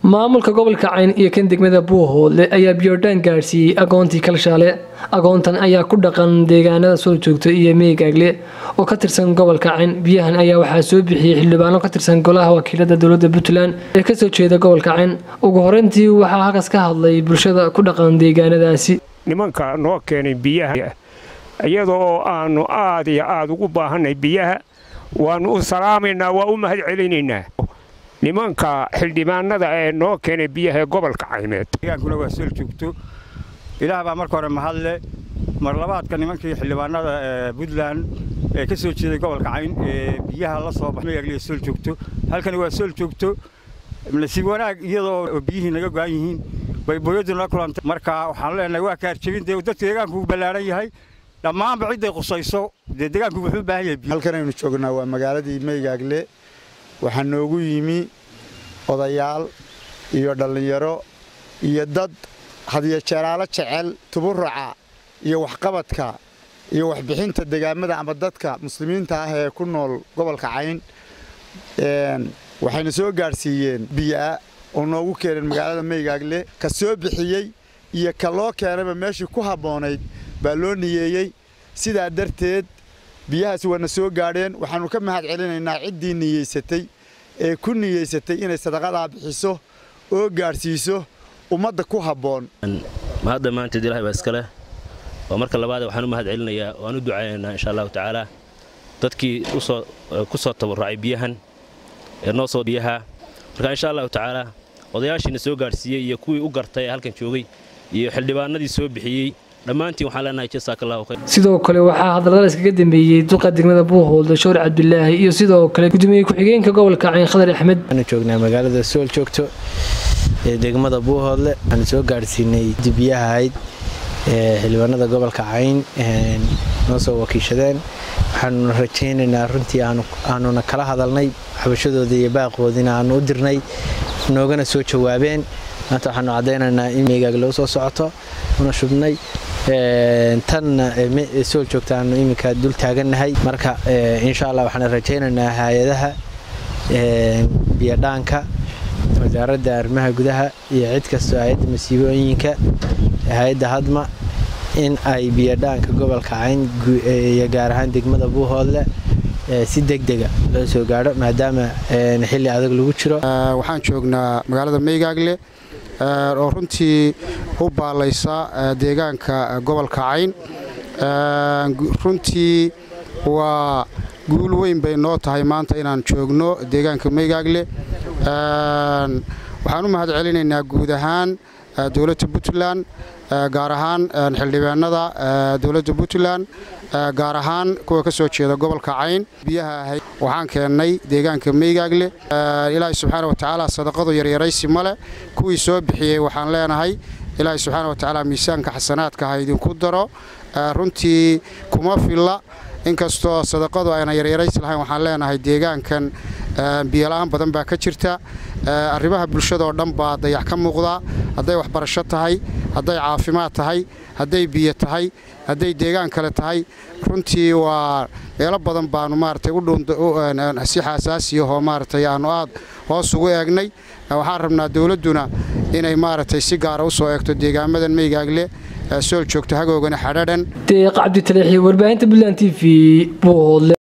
maamulka gobolka cayn iyo kan degmada buuhoodle ayaa biyodhaan gaadhsiiyey agoontii kalshaale agoontan ayaa ku dhaqan deegaanada soo joogta iyo meegaagle oo ka tirsan gobolka cayn biyahan ayaa waxaa soo bixiyey xildhibaano ka tirsan golaha wakiilada dowlada puntland ee kasoo jeeda gobolka cayn ugu horeyntii waxaa halkaas ka hadlay bulshada ku dhaqan deegaanadaasi nimanka noo keenay biyaha iyada oo aanu aad iyo aad ugu baahanay biyaha waannu u salaamaynaa waa u mahad celinaynaa nimanka xildhibaanada ee noo keenay biyaha ee gobolka caymeed deegaankuna waa soo joogto ilaah baa marka hore mahadle mar labaadka nimankii xildhibaanada ee puntland ee ka soo jeeday gobolka cayn ee biyaha la soo baxay sool joogto halkani waa sool joogto nasiib wanaag iyadoo biyihii naga go'an yihiin bay booyadu la kulantay marka waxaan leenahay waa kaarjabin dee dadka deegaanku uu ballaaran yahay dhammaanba cidday qusayso dee deegaanku wuxuu u baahan yahay halkan aynu joognaa waa magaaladii meygaagle waxaa noogu yimi odayaal iyo dhallinyaro iyo dad hadiyo jeeraalo jecel tuburuca iyo waxqabadka iyo waxbixinta degaamada ama dadka muslimiinta ah ee ku nool gobolka cayn waxayna soo gaadhsiiyeen biyaa oo noogu keeneen magaalada meygaagle ka soo bixiyey iyo ka loo keenayba meeshii ku habboonayd baa loo niyeeyey sidaa darteed biyahaasi waana soo gaadheen waxaannu ka mahad celinaynaa ciddii niyeysatay ee ku niyeysatay inay sadaqadaa bixiso oo gaadhsiiso ummadda ku habboon mahadda maanteed ilahay baa iska leh waa marka labaade waxaan u mahad celinayaa waan u ducaynaynaa insha allahu tacaala dadkii ku soo tabarrucay biyahan ee noo soo biyaha marka insha allahu tacaala odayaashiina soo gaadhsiiyey iyo kuwii u gartay ee halkan joogay iyo xildhibaanadii soo bixiyey dhammaantiin waxaan leenahay jasaakallahu khayr sidoo kale waxaa hadallada iskaga dambeeyey duqa degmada buuhoolda shoor cabdulaahi iyo sidoo kale gudoomiye ku-xigeenka gobolka cayn khadar axmed waxaanu joognaa magaalada sool joogto ee degmada buuhoodle waxaanu soo gaadhsiinay dibiyaha ahayd ee xildhibaanada gobolka cayn noo soo wakiishadeen waxaanuna rajaynaynaa runtii aanuna kala hadalnay xabashadooda iyo baaqoodina aanu u dirnay noogana soo jawaabeen maanta waxaanu caddaynaynaa in meegaag loo soo socoto una shubnay tanna sool joogta aanu iminka dul taagannahay marka insha allah waxaan rajaynaynaa hay-adaha biyodhaanka wasaaradda arrimaha gudaha iyo cid kastoo hay-adda masiibooyinka hay-adda hadma in ay biyodhaanka gobolka cayn iyo gaar ahaan degmada buuhoodle si degdega loo soo gaadho maadaama xilli adag lagu jiro waxaan joognaa magaalada meygaagle oo runtii u baalaysa deegaanka gobolka cayn runtii waa guul weyn bay noo tahay maanta inaan joogno deegaanka meygaagle waxaan u mahad celinaynaa guud ahaan dowladda puntland gaar ahaan xildhibaanada dowladda puntland gaar ahaan kuwa ka soo jeeda gobolka cayn biyaha ahayd waxaan keennay deegaanka meygaagle ilaahay subxaana wa tacaala sadaqadu yaryaraysi male kuwii soo bixiyey waxaan leenahay ilaahay subxaana wa tacaala miisaanka xasanaadka ha idinku daro runtii kuma filla inkastoo sadaqadu ayna yaryaraysi lahayn waxaan leenahay deegaankan biyola'aan badan baa ka jirta arrimaha bulshadaoo dhan baa dayax ka muuqdaa hadday waxbarasho tahay hadday caafimaad tahay hadday biyo tahay hadday deegaan kale tahay runtii waa meelo badan baanu maaragtay si xaasaasiyahoo maaragtay aannu aad hoos ugu eegnay waxaan rabnaa dowladduna inay maaragtay si gaara u soo eegto deegaamadan meygaagle sool joogto hagoogana xadhadhan deeq cabditaleexi warbaahinta puntland t v buuhoodle